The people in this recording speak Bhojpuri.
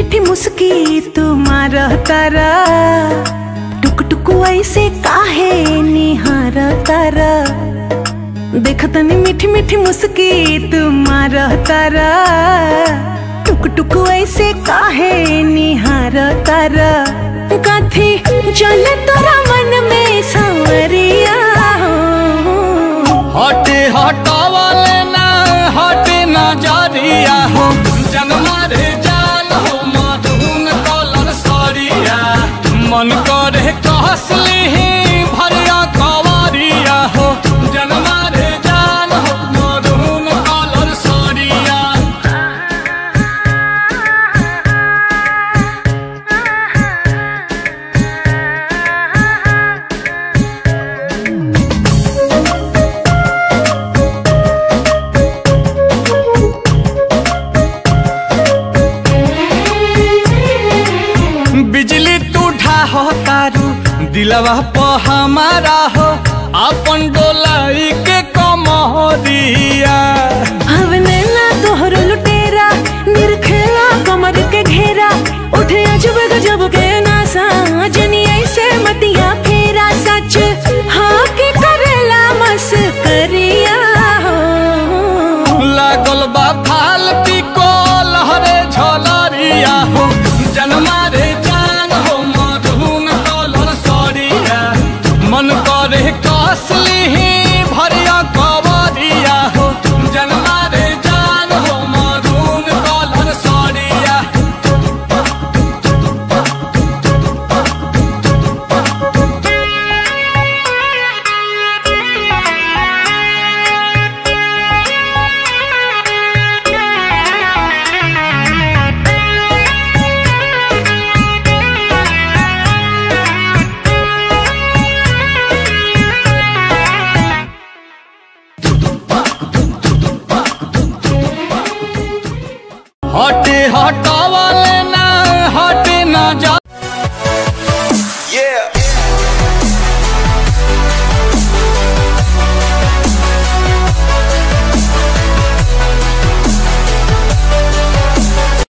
मीठी मुस्की तुमार तारा टुक टुक ऐसे काहे निहार तारा देखतनी मीठी मीठी मुस्की तुमार तारा टुक टुक ऐसे काहे निहार तारा कथी चल तोरा मन में सांवरिया हटे हटावले ना हटे नजरिया हो जनमा रे जान हो मधुन कलर सरिया मन करे कहसली भरिया कवरिया हो जनमा रे जान हो मधुन कलर सरिया बिजली तू ढाहो तारू दिलवा प हमारा हो अपन डोलाई के कमरिया हवने ना तोहर लुटेरा निरखेला कमर के घेरा उठे अजब गजब के नासा जनी ऐसे मतिया फेरा सच हाँ के करेला मस करिया लागल बा